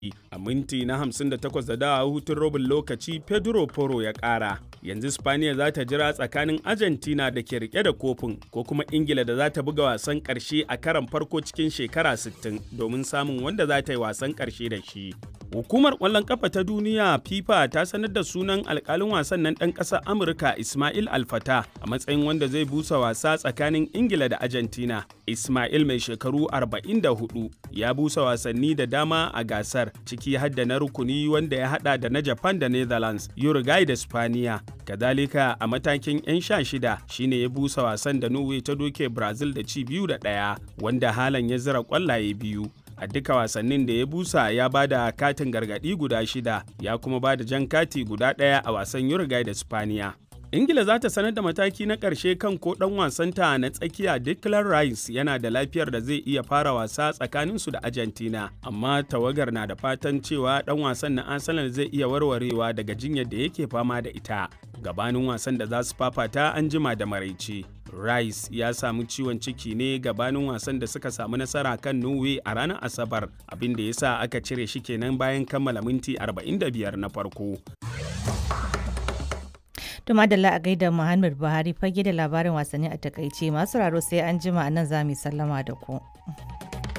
a minti na 58 da dawa hutun robin lokaci pedro poro ya kara yanzu spaniya za ta jira tsakanin argentina da ke rike da kofin ko kuma ingila da za ta buga wasan karshe a karan farko cikin shekara 60 domin samun wanda za ta yi wasan karshe da shi hukumar kwallon kafa ta duniya fifa ta sanar da sunan alkalin wasan nan ɗan ƙasar amurka ismail alfata a matsayin wanda zai busa wasa tsakanin ingila da argentina ismail mai shekaru 44 ya busa wasanni da dama a gasar ciki har da na rukuni wanda ya hada da na Japan da Netherlands, Uruguay da Spaniya. Kadalika a matakin 'yan sha shida shine ya busa wasan da Norway ta doke Brazil da ci biyu da ɗaya wanda halan ya zira kwallaye biyu. A duka wasannin da ya busa ya ba da katin gargaɗi guda shida ya kuma ba da jan kati guda ɗaya a wasan Uruguay da Spaniya. ingila za ta sanar da mataki na ƙarshe kan ko ɗan wasanta na tsakiya declan rice yana da lafiyar da zai iya fara wasa tsakaninsu da argentina amma tawagar na da fatan cewa ɗan wasan na arsenal zai iya warwarewa daga jinyar da yake fama da ita gabanin wasan da za su fafata an jima da maraice rice ya samu ciwon ciki ne gabanin wasan da suka samu nasara kan norway a ranar asabar abin da ya sa aka cire shi kenan bayan kammala minti 45 na farko To madalla a gaida Muhammad Buhari fage da labarin wasanni a takaice masu raro sai an jima nan za mu sallama da ku.